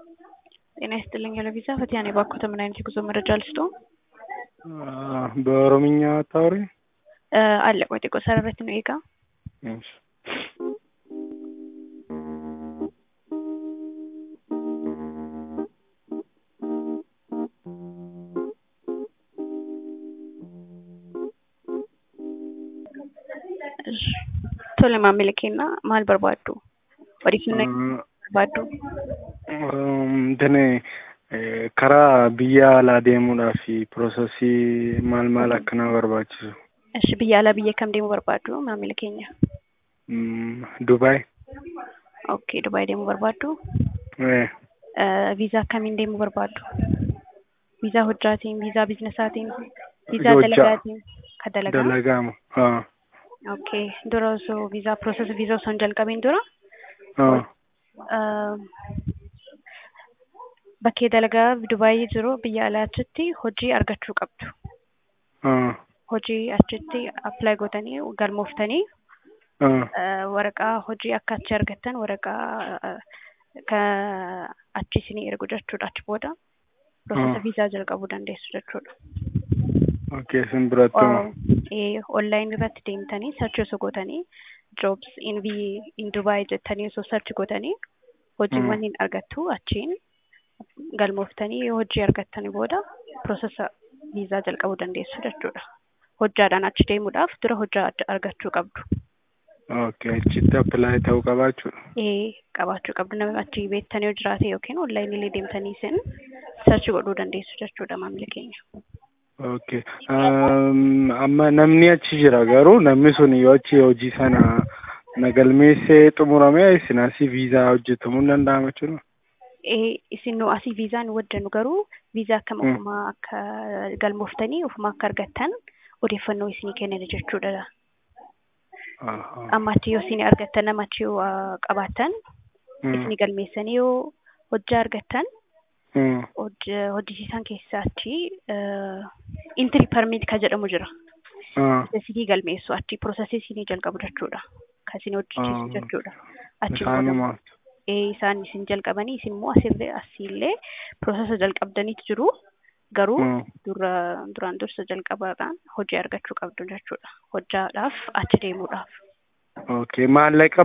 ጤና ይስጥልኝ ለቪዛ ፈቲያ ነኝ። ባኮተ ምን አይነት የጉዞ መረጃ ልስጦ? በኦሮምኛ አታወሪ? አለ ቆይ ጤቆ ሰረረት ነው ኤጋ እሺ Tole maamila keenyaa maal barbaaddu? Odeeffannoo barbaaddu? Intini karaa biyya alaa deemuudhaaf piroosesii maal maal akkana barbaachisu? Eshi biyya alaa biyya kam deemuu barbaaddu maamila keenya? Dubaay. Okay, Dubaay deemuu barbaaddu? Viizaa akkamiin deemuu barbaaddu? Viizaa hojjaatiin, viizaa biizinasaatiin, viizaa Hojjaa. dalagaatiin? Ka dalagaa? Dalagaamu. Okay, dura osoo viizaa piroosesii viizaa osoo hin jalqabiin dura uh, bakkee dalagaa Dubaayii jiru biyya alaa achitti hojii argachuu qabdu. Hojii achitti apply gootanii galmooftanii uh, waraqaa hojii akka achi argattan waraqaa uh, ka achi isinii ergu jechuudha achi booda piroosesa viizaa jalqabuu dandeessu jechuudha. Okay, isin biratti Online irratti deemtanii sarchi osoo gootanii jobs in vi- in Dubai jettanii osoo sarchi gootanii hojiiwwan hin argattu achiin galmooftanii yoo hojii argattanii booda piroosesa viizaa jalqabuu dandeessu jechuudha. Hojjaadhaan achi deemuudhaaf dura hojjaa adda argachuu qabdu. Okay, achitti apply ta'uu qabaachuudha. Ee qabaachuu qabdu namni achi beektanii yoo jiraate yookiin online illee deemtanii isin sarchi godhuu dandeessu jechuudha maamila keenya. Okay. Um, amma namni achi jira garuu namni sun yoo achi hojii sana nagalmeessee xumurame isin asii viizaa hojjetamuu hin danda'amu jechuudha. Ee isin nu asii viizaa nu wajjanu garuu viizaa akkam ofumaa akka galmooftanii ofumaa akka argattan odeeffannoo isinii kennan jechuudha. Amma achi yoo isin argattan nama achi yoo ah, qabaattan isinii galmeessanii yoo hojjaa argattan hoj- hojjisiisan keessaa achi intiri permit ka jedhamu jira. Isinii galmeessu achi piroosesii isinii jalqabu jechuudha. Kan isin hojjechiisu jechuudha. Achi booda Isaanumaaf. ee isaan isin jalqabanii isin immoo asirree asiillee piroosesa jalqabdaniitu jiru. Garuu dura duraan dursa jalqabaadhaan hojii argachuu qabdu jechuudha. Hojjaadhaaf achi deemuudhaaf. Okay, maallaqa